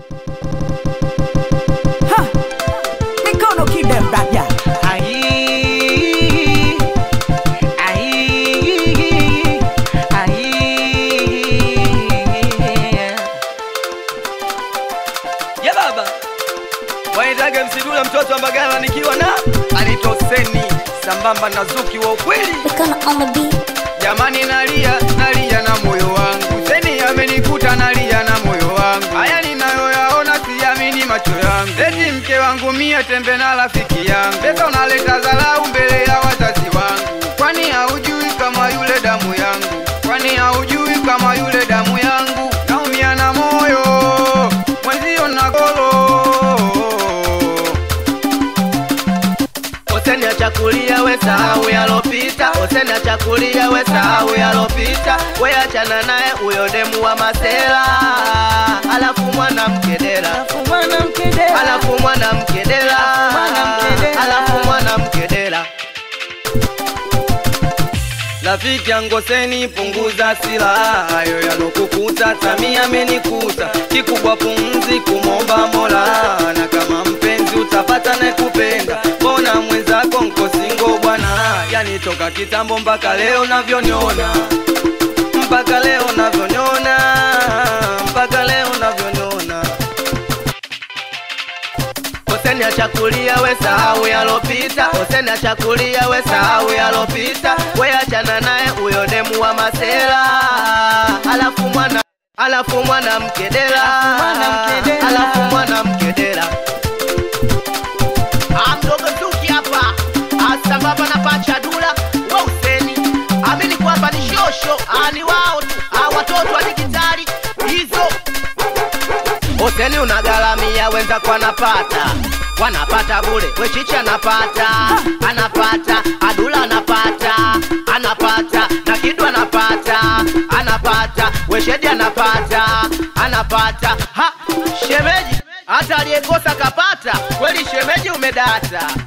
Ha! Mikono kidem raja. Ai, ai, ai. Ya baba waitaga msidula mtoto wa Mbagala nikiwa na alitoseni sambamba na Zuki wa ukweli. Mikono on the beat. Jamani, nalia nalia na moyo wangu, Seni amenikuta nalia na moyo wangu. Haya ninayoyaona siamini macho yangu, eti mke wangu mie tembe na rafiki yangu, pesa unaleta dharau mbele ya wazazi wangu. Kwani haujui kama yule damu yangu? Kwani haujui kama yule damu yangu? Naumia na moyo mwenzio na golo Oseni achakulia we sahau yalopita, Oseni achakulia we sahau yalopita, we achana naye huyo demu wa masela, alafu mwanamke dela, alafu mwanamke dela, alafu mwanamke dela. Rafiki yangu Oseni, punguza silaha, hayo yalokukuta Samia amenikuta, kikubwa pumzi kumomba Mola, na kama mpenzi utapata na kupenda, mbona mwenzako nko singo bwana, yani toka kitambo mpaka leo navyoniona, mpaka leo navyoniona, mpaka leo navyoniona Oseni achakulia we sahau yalopita, Oseni achakulia we sahau yalopita, we achana naye huyo demu wa masela, alafu mwana alafu mwanamke dela, alafu mwanamke dela. Ah, mdogo Zuki hapa Ah, sambamba na pacha dula wa Useni, amini kwamba ni shosho, ah, ni wao tu ah, watoto wa digitali hizo Hoteli unagaramia wenzako anapata wanapata bure, wechichi anapata anapata, adula anapata anapata, na kidu anapata anapata, weshedi anapata anapata. Ha, shemeji hata aliyekosa kapata kweli, shemeji umedata.